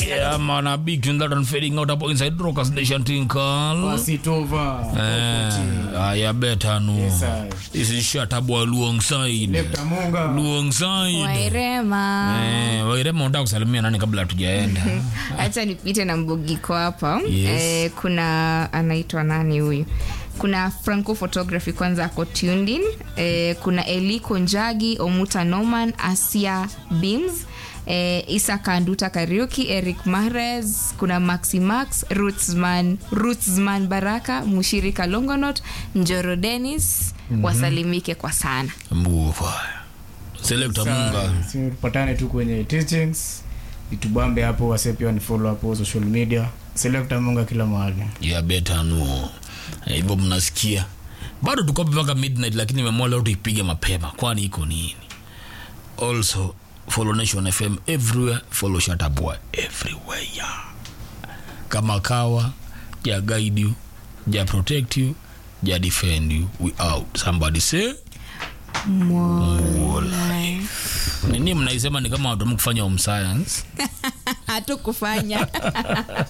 Yeah, man, a big tune that one fading out up inside Rockers Nation Tinkal. Wasitova. Eh, aya beta no. Yes, sir. This is Shatabwa Luongside. Lefta Munga. Luongside. wairema Eh, Wairema unataka kusalimia nani kabla hatujaenda? hacha nipite na mbogiko hapa Yes. eh, kuna anaitwa nani huyu kuna franco photography kwanza ako tuned in eh, kuna eliko njagi omuta norman asia beams eh, isa kanduta kariuki eric mahrez kuna maxi max rootsman, rootsman baraka mushirika longonot njoro denis wasalimike kwa sana Mbuva. Selector Munga. Si tupatane tu kwenye teachings itubambe hapo wase pia wanifollow hapo social media selecta munga kila mahali ya beta no Eh, hivyo mnasikia bado tuko hapa mpaka midnight lakini nimeamua leo tuipige mapema kwani iko nini also follow nation fm everywhere follow shatabwa everywhere kama kawa ja guide you ja protect you ja defend you we out somebody say more life nini mnaisema ni kama watu kufanya home science hatukufanya